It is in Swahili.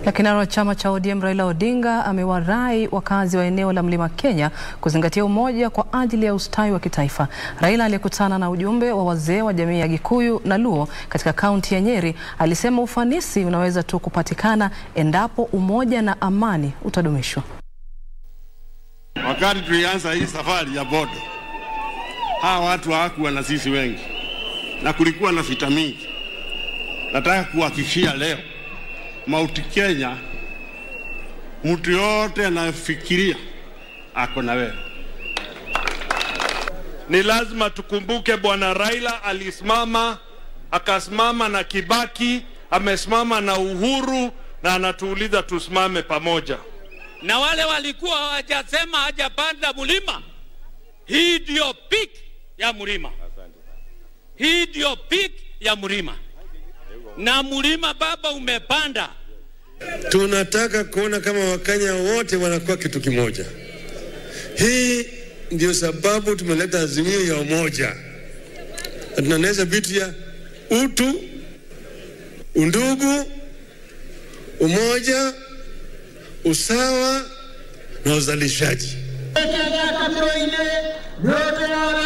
Na kinara wa chama cha ODM Raila Odinga amewarai wakazi wa eneo la Mlima Kenya kuzingatia umoja kwa ajili ya ustawi wa kitaifa. Raila aliyekutana na ujumbe wa wazee wa jamii ya Gikuyu na Luo katika kaunti ya Nyeri alisema ufanisi unaweza tu kupatikana endapo umoja na amani utadumishwa. Wakati tulianza hii safari ya bodo, hawa watu hawakuwa na sisi wengi na kulikuwa na vita mingi. Nataka kuhakikishia leo Mount Kenya, mtu yote anayefikiria ako na wewe. Ni lazima tukumbuke Bwana Raila alisimama, akasimama na Kibaki, amesimama na Uhuru na anatuuliza tusimame pamoja. na wale walikuwa hawajasema hajapanda mlima. Hii ndio peak ya mlima, hii ndio peak ya mlima, na mlima baba umepanda. Tunataka kuona kama Wakenya wote wanakuwa kitu kimoja. Hii ndio sababu tumeleta azimio ya umoja, na tunaeneza vitu ya utu, undugu, umoja, usawa na uzalishaji. Kenya kabiro ile yote na